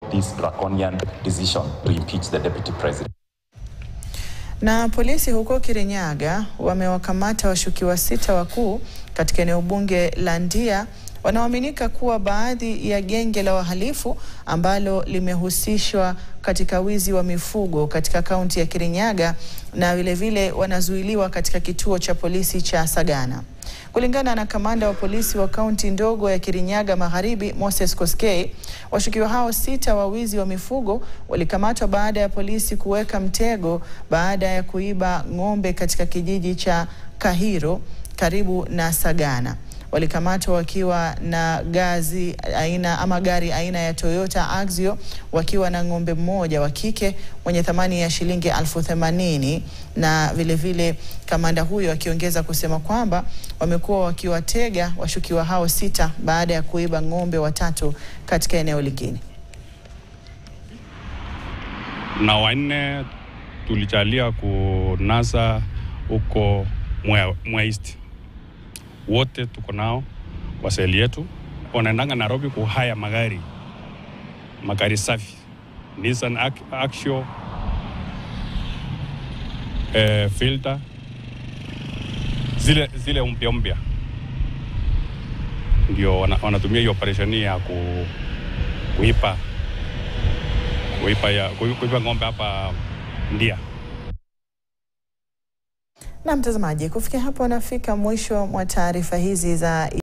this draconian decision to impeach the deputy president. Na polisi huko Kirinyaga wamewakamata washukiwa sita wakuu katika eneo bunge la Ndia wanaoaminika kuwa baadhi ya genge la wahalifu ambalo limehusishwa katika wizi wa mifugo katika kaunti ya Kirinyaga na vilevile wanazuiliwa katika kituo cha polisi cha Sagana. Kulingana na kamanda wa polisi wa kaunti ndogo ya Kirinyaga Magharibi, Moses Koskei, washukiwa hao sita wa wizi wa mifugo walikamatwa baada ya polisi kuweka mtego baada ya kuiba ng'ombe katika kijiji cha Kahiro karibu na Sagana. Walikamatwa wakiwa na gazi aina ama gari aina ya Toyota Axio wakiwa na ng'ombe mmoja wa kike mwenye thamani ya shilingi elfu themanini na vilevile vile kamanda huyo akiongeza kusema kwamba wamekuwa wakiwatega washukiwa hao sita baada ya kuiba ng'ombe watatu katika eneo lingine. Na wanne tulichalia kunasa huko Mwea East wote tuko nao kwa seli yetu, wanaendanga Nairobi kuhaya magari magari safi Nissan Axio eh, filter zile, zile mpya mpya ndio wanatumia hiyo operesheni ya ku, kuipa kuipa, ya, kuipa ng'ombe hapa Ndia. Na mtazamaji, kufikia hapo nafika mwisho mwa taarifa hizi za